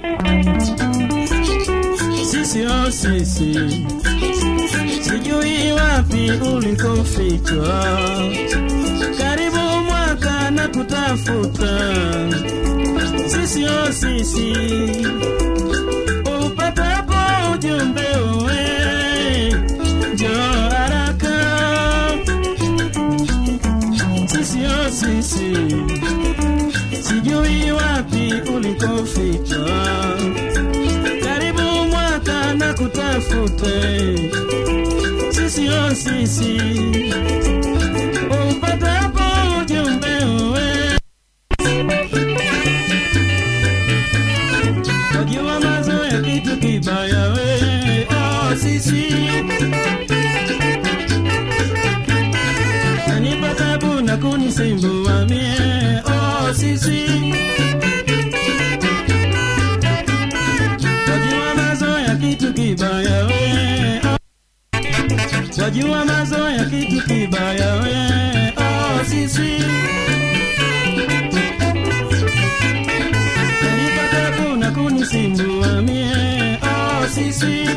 sisi o sisi, sijui wapi ulikofichwa, karibu mwaka na kutafuta, sisi o sisi, upatapo ujumbe uwe njoo haraka, sisi o sisi, sijui wapi ulikofichwa karibu mwaka na kutafute sisi o sisi upatapo ujumbe uwe wajua mazo ya kitu kibaya we oh, sisi nanipa tabu na kunisumbua mie oh, sisi wajua mazo ya kitu kibaya we oh. wajua mazo ya kitu kibaya we oh, sisi nanipa tabu na kunisumbua mie oh, sisi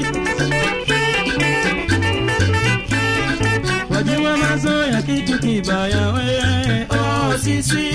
wajua mazo ya kitu kibaya we oh, sisi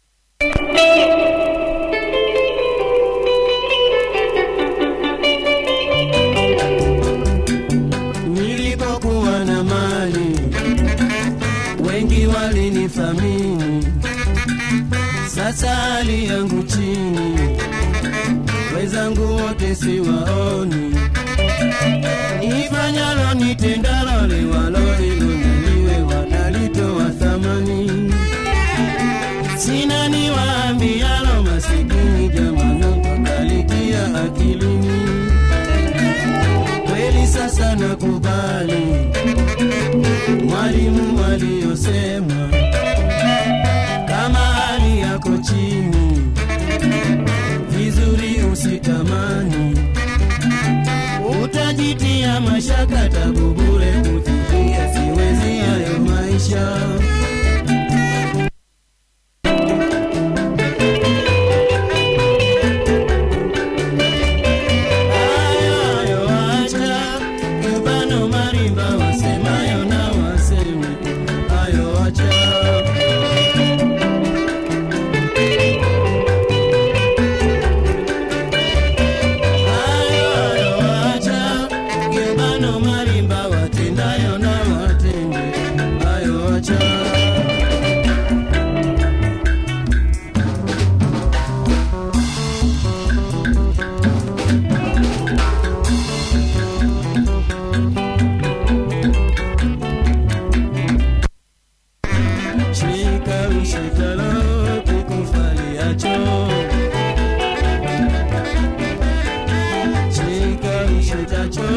nilipokuwa na mali wengi walinithamini sasa hali yangu chini wenzangu wote siwaoni nifanyalo nitendalo liwalo ilonaliwe wanalitoa thamani sina niwaambialo masikini jamano wakalitia akilini kweli sasa nakubali mwalimu aliyosema kama hali yako chini vizuri usitamani utajitia mashaka tabu bure kufikia siwezi hayo maisha Ayo, acha, Cubano marimba wasemayo na waseme. Ayo, acha. Ayo, ayo, acha, Cubano marimba watendayo na watende. Ayo, acha. shika ushikalo kikufaliacho shika ushikacho